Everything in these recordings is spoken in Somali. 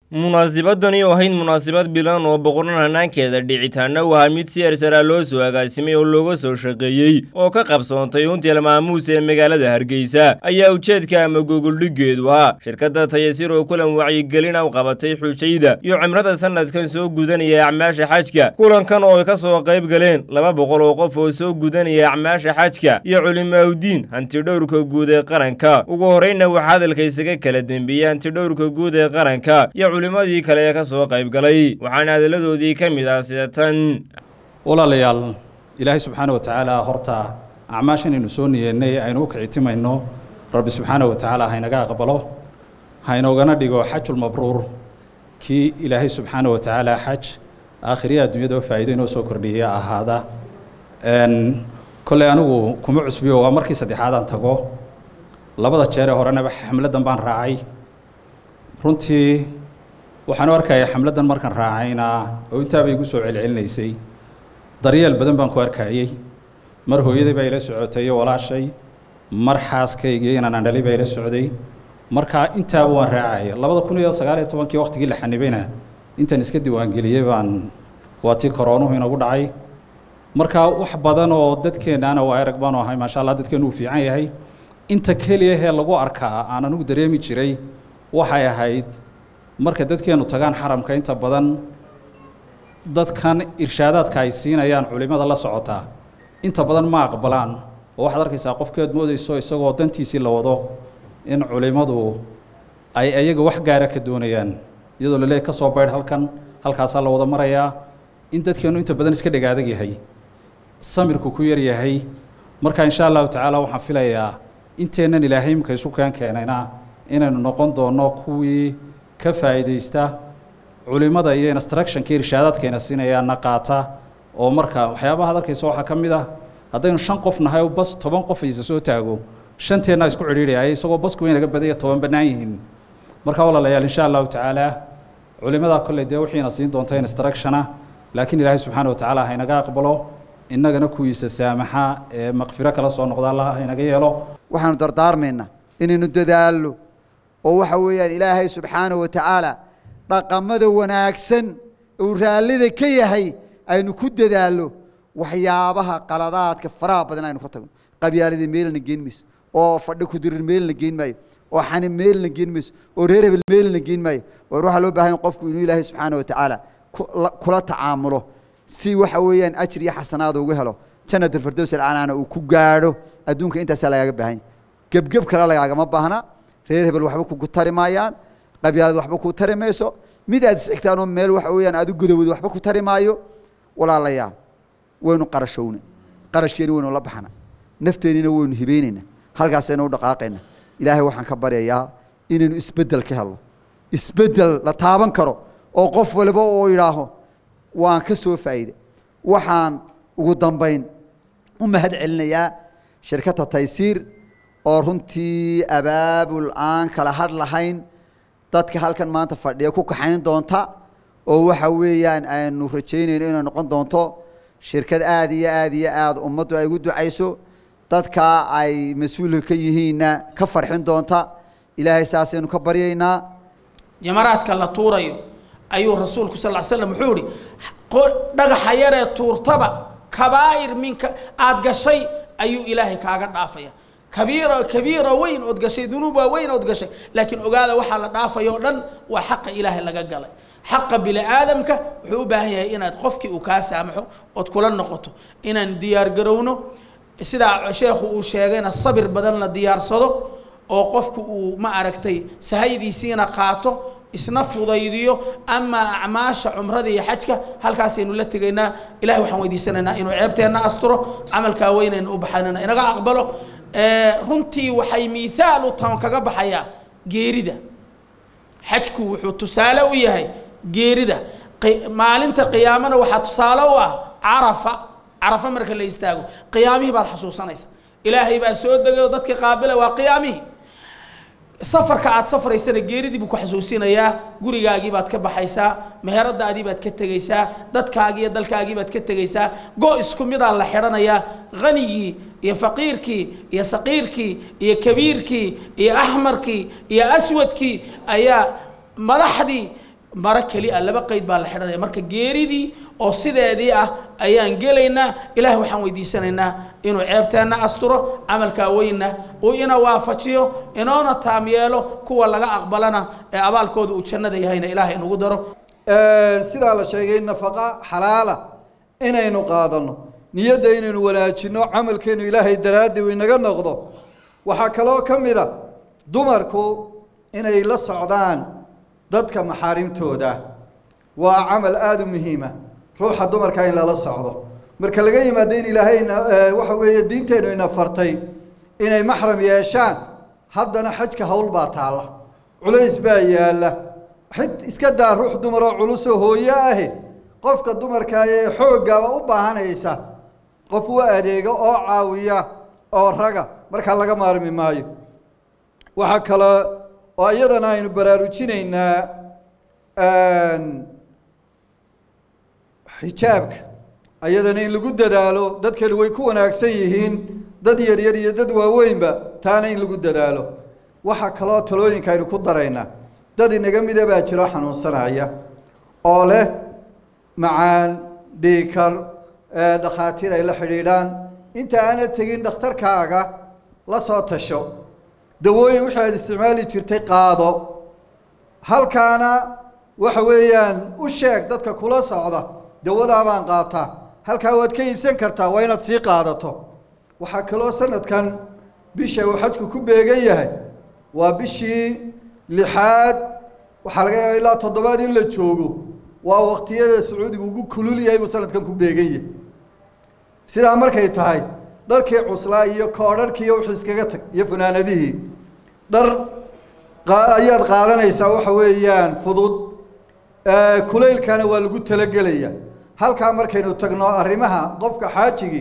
munaasabadani oo ahayd munaasabad bilan oo boqoran hanaankeeda dhicitaana waa mid si ersaraa loo soo agaasimay oo looga soo shaqeeyey oo ka qabsoontay untiel maamuus ee magaalada hargeysa ayaa ujeedka ama gogoldhiggeedu ahaa shirkadda tayasir oo kulan wacyigelina u qabatay xujayda iyo cimrada sanadkan soo gudanaya acmaasha xajka kulankan oo ay ka soo qayb galeen laba boqol oo qof oo soo gudanaya acmaasha xajka iyo culimaawdiin hantidhowrka guud ee qaranka ugu horreyna waxaa hadalka isaga kala dembeeyey hantidhowrka guud ee qaranka iyo culimadii kale ee ka soo qayb galay waxaana hadalladoodii ka mid ah sida tan walaalayaal ilaahay subxaana wa tacaala horta acmaashan aynu soo niyeennay aynu u kicitimayno rabbi subxaana wa tacaala haynaga aqbalo haynoogana dhigo xajulmabruur kii ilaahay subxaana wa tacaala xaj aakhiriya adduunyada faa'iido inoo soo kordhiyaya ahaada kolley anigu kuma cusbiyo waa markii saddexaadaan tago labada jeer ee horenaba xamladan baan raacay runtii waxaan u arkaya xamladdan markaan raacayna oo intaaba igu soo celcelinaysay daryeel badan baan ku arkayey mar hooyaday baa ila socotay iyo walaashay mar xaaskaygii inaan andhali baa ila socday markaa intaaba waan raacaya labada kun iyo sagaal iyo tobankii waqtigii la xanibayna intaan iska diiwaangeliyey baan waa tii koroonuhu inagu dhacay markaa wax badan oo dadkeennaana waa erag baanu ahay maasha allah dadkeenu uu fiican yahay inta keliyahee lagu arkaa aan anigu dareemi jiray waxay ahayd marka dadkeenu tagaan xaramka inta badan dadkan irshaadaadka ay siinayaan culimada la socotaa inta badan ma aqbalaan oo waxaad arkaysaa qofkeed moodayso isagoo dantiisii la wado in culimadu ay ayaga wax gaara ka doonayaan iyadoo laleeyahy ka soo baydh halkan halkaasaa la wada marayaa in dadkeenu inta badan iska dhegaadag yahay samirku ku yar yahay marka insha allahu tacaala waxaan filayaa inteennan ilaahay imika isu keen keenayna inaynu noqon doonno kuwii ka faa'iidaysta culimada iyo instructionka irshaadaadkayna siinayaana qaata oo marka waxyaabaha ad arkaysa waxaa ka mid ah haddaynu shan qof nahay oo bas toban qof aysa soo taago shanteennaa isku cidhiidhaya isagoo basku way naga badanya toban bannaan yihiin marka walaalayaal insha allahu tacaala culimadaa kolley dee wixiina siin doonta instructiona laakiin ilaahay subxaana wa tacaala haynaga aqbalo innagana kuwiisa saamaxa ee maqfiro kala soo noqda allah haynaga yeelo waxaanu dardaarmaynaa inaynu dadaallo oo waxa weeyaan ilaahay subxaana wa tacaala dhaqamada wanaagsan uu raallida ka yahay aynu ku dadaallo waxyaabaha qaladaadka faraha badan aynu ka tagno qabyaaladii meelna geen mayso oo fadhi kudirir meelna geen maayo oo xani meelna geen mayso oo reer hebel meelna geen maayo war waxaa loo baahan qofku inuu ilaahay subxaana wa tacaala kula tacaamulo si waxa weeyaan ajir iyo xasanaada ugu helo janatulfardows alcanaana uu ku gaadho adduunka intaasaa lagaaga baahan gebgeb kale lagaagama baahna reer hebel waxba kugu tari maayaan qabyaalad waxba ku tari mayso mid aad isxigtaan oo meel waxa weeyaan aad u godowdo waxba ku tari maayo walaalayaal waynu qarashowna qarashkeeni waynu la baxna nafteenina waynu hibeynayna halkaasaynu u dhaqaaqayna ilaahay waxaan ka baryayaa inaynu isbeddel ka helno isbeddel la taaban karo oo qof waliba oo idhaaho waan ka soo faa'iiday waxaan ugu dambayn u mahad celinayaa shirkadda taysiir oo runtii abaabul aan kala hadh lahayn dadka halkan maanta fadhiya ku kaxayn doonta oo waxa weeyaan aynu rajaynayno inay noqon doonto shirkad aada iyo aada iyo aada ummaddu ay ugu ducayso dadka ay mas-uulka ka yihiinna ka farxin doonta ilaahay saasaynu ka baryaynaa jamaraadka la tuurayo ayuu rasuulku sal slam wuxuu ihi dhagaxa yaree tuurtaba kabaa'ir minka aada gashay ayuu ilaahay kaaga dhaafaya kabiira kabiira weyn ood gashay dunuuba weyn ood gashay laakiin ogaada waxaa la dhaafaya o dhan waa xaqa ilaahay laga galay xaqa bini aadamka wuxuu u baahan yahay inaad qofkii uu kaa saamaxo ood kula noqoto inaan diyaar garowno sidaa sheekhu uu sheegayna sabir badan la diyaarsado oo qofku uu ma aragtay sahaydiisiina qaato isna fudaydiyo amaa acmaasha cumrada iyo xajka halkaasaynu la tegaynaa ilahay waxaan weydiisanaynaa inuu ceebteenna asturo camalkaa weynaynu u baxaynana inaga aqbalo runtii waxay miihaal u tan kaga baxayaa geerida xajku wuxuu tusaale u yahay geerida maalinta qiyaamana waxaa tusaale u ah carafa carafa marka la istaago qiyaamihii baad xasuusanaysa ilaahay baa soo degay oo dadka qaabila waa qiyaamihii safarka aad safraysana geeridii buu ku xasuusinayaa gurigaagii baad ka baxaysaa meheradaadii baad ka tegaysaa dadkaagii iyo dalkaagii baad ka tegaysaa go isku midaa la xidhanayaa hanigii iyo faqiirkii iyo saqiirkii iyo kabiirkii iyo axmarkii iyo aswadkii ayaa madaxdii maro keli ah laba qeyd baa la xidhanaya marka geeridii oo sideedii ah ayaan gelaynaa ilaah waxaan weydiisanaynaa inuu ceebteenna asturo camalkaa weynna uu ina waafajiyo inoona taam yeelo kuwa laga aqbalana ee abaalkooda uu jannada yahayna ilaah inugu daro sidaa la sheegay nafaqa xalaala inaynu qaadano niyadda inaynu wanaajino camalkeenu ilaahay daraaddi uu inaga noqdo waxaa kaloo ka mid a dumarku inay la socdaan dadka maxaarimtooda waa camal aada u muhiima ruuxa dumarka in lala socdo marka laga yimaado in ilaahay waxa weeye diinteennu ina fartay inay maxram yeeshaan haddana xajka hawl baa taalla culays baa yaalla xid iska daa ruux dumar oo culusoo hooyo ahi qofka dumarka ee xooggaaba u baahanaysa qof u adeega oo caawiya oo raga markaa laga maarmi maayo waxaa kale oo iyadana aynu baraarujinaynaa xijaabka ayadana in lagu dadaalo dadkani way ku wanaagsan yihiin dad yaryar iyo dad waaweynba taana in lagu dadaalo waxaa kaloo talooyinka aynu ku daraynaa dad inaga mida baa jiro xanuunsanaya oo leh macaan dhiikar dhakhaatiir ay la xidhiidhaan inta aana tegin dhakhtarkaaga la soo tasho dawooyin wixii aad isticmaali jirtay qaado halkaana waxa weeyaan u sheeg dadka kula socda dawadaa baan qaataa halkaa waad ka iibsan kartaa waa inaad sii qaadato waxaa kaloo sanadkan bisha uu xajku ku beegan yahay waa bishii lixaad waxaa laga yaaba ilaa toddobaad in la joogo waa waqtiyada sacuudiga ugu kulul yahay buu sanadkan ku beegan yahay sidaa markay tahay dharkii cuslaa iyo koodharhkiiyo wixii iskaga tag iyo funaanadihii dhar ayaad qaadanaysaa waxa weeyaan fudud kulaylkana waa lagu talagelaya halkaa markaynu tagno arrimaha qofka xaajigii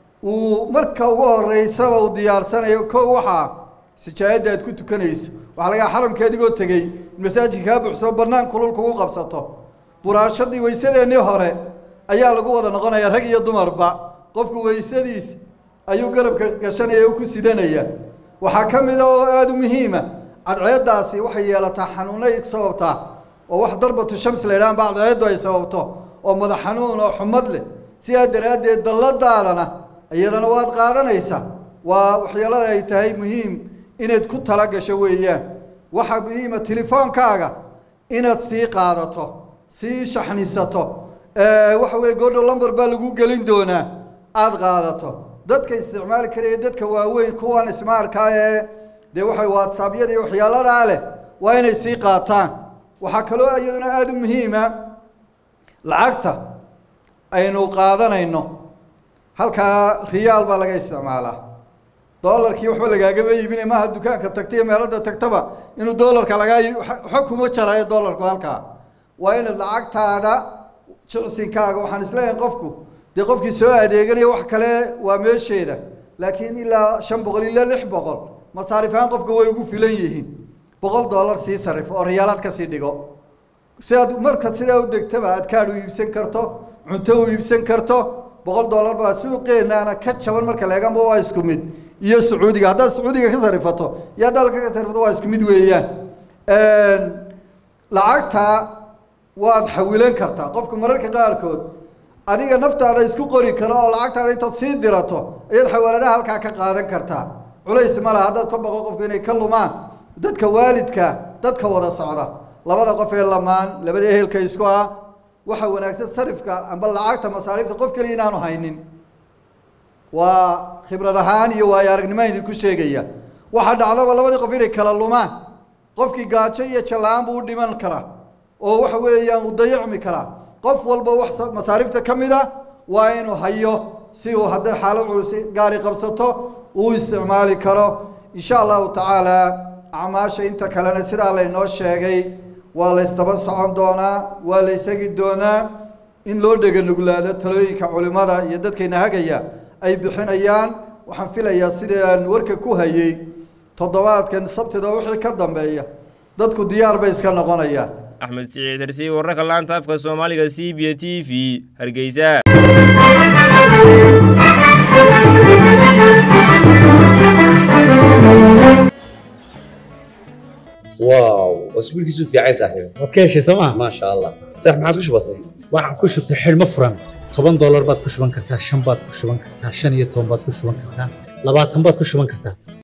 uu marka ugu horeysaba uu diyaarsanayo ko waxaa sijaayadda aad ku tukanayso waxaa lagaa xaramka adigoo tegey in masaajidka kaa buuxsamo bannaan kulul kugu qabsato buraashadii weysadeennii hore ayaa lagu wada noqonaya rag iyo dumarba qofku weysadiisa ayuu garabka gashanaya o ku sidanaya waxaa ka mida oo aada u muhiima cadceeddaasi waxay yeelataa xanuunay sababtaa oo wax darbatu shams la yidhahan ba cadceeddu ay sababto oo madax xanuun oo xumad leh sidaa daraaddeed dalladaadana iyadana waad qaadanaysaa waa waxyeelada ay tahay muhiim inaad ku tala gasho weeyaan waxaa muhiima telefoonkaaga inaad sii qaadato sii shaxnisato waxa weye goodho lumber baa lagu gelin doonaa aada qaadato dadka isticmaali karaya dadka waaweyn kuwan ismaarkaa ee dee waxay whatsappyada iyo waxyaaladaa leh waa inay sii qaataan waxaa kaloo iyaduna aada u muhiima lacagta aynu qaadanayno halkaa riyaal baa laga isticmaalaa dolarkii waxba lagaagama iibinay maaha dukaanka tagta iyo meelada tagtaba inuu dolarka lagaa waxa kuma jarayo dolarku halkaa waa inaad lacagtaada jicsinkaaga waxaan isleeyahay qofku dee qofkii soo adeeganaya wax kale waa meesheeda laakiin ilaa shan boqol ilaa lix boqol masaarifahaan qofka way ugu filan yihiin boqol dollar sii sarif oo riyaalaad kasii dhigo si aad marka sidaa u degtaba aad kaadh u iibsan karto cunto u iibsan karto boqol dollar baa suuqeenaana ka jaban marka leeganba waa isku mid iyo sacuudiga haddaad sacuudiga ka sarifato iyo dalka ka sarifato waa isku mid weeyaan lacagta waad xawilan kartaa qofka mararka qaarkood adiga naftaada isku qori karo oo lacagtaada intaad sii dirato ayaad xawaaladaha halkaa ka qaadan kartaa culays ma laha haddaad ka baqo qofku inay ka lumaan dadka waalidka dadka wada socda labada qof ee lamaan labada ehelka isku ah waxa wanaagsan sarifka amba lacagta masaariifta qof keliya inaanu haynin waa khibrad ahaan iyo waayo aragnimo idinku sheegaya waxaa dhacdaba labadii qof inay kala lumaan qofkii gaajo iyo jallaan buu u dhiman karaa oo waxa weeyaan uu dayacmi karaa qof walba wax masaariifta ka mid a waa inuu hayo si uu hadday xaalo culus gaari qabsato uu isticmaali karo insha allahu tacaala acmaasha inta kalena sidaa laynoo sheegay waa la ysdaba socon doonaa waa la ysagi doonaa in loo dhega nuglaado talooyinka culimmada iyo dadkayna hagaya ay bixinayaan waxaan filayaa sidii aan warka ku hayey toddobaadkan sabtida wixii ka dambeeya dadku diyaar bay iska noqonayaan axmed siciid hersi wararka laanta afka soomaaliga c b t v hargeysa واو wasbiilkiisu fiicay saaxiib waad ka heshay sooma maasha allah saax maxaad ku shubatay waxaan ku shubtay xidhmo furan toban doolar baad ku shuban kartaa shan baad ku shuban kartaa shan iyo toban baad ku shuban kartaa labaatan baad ku shuban kartaa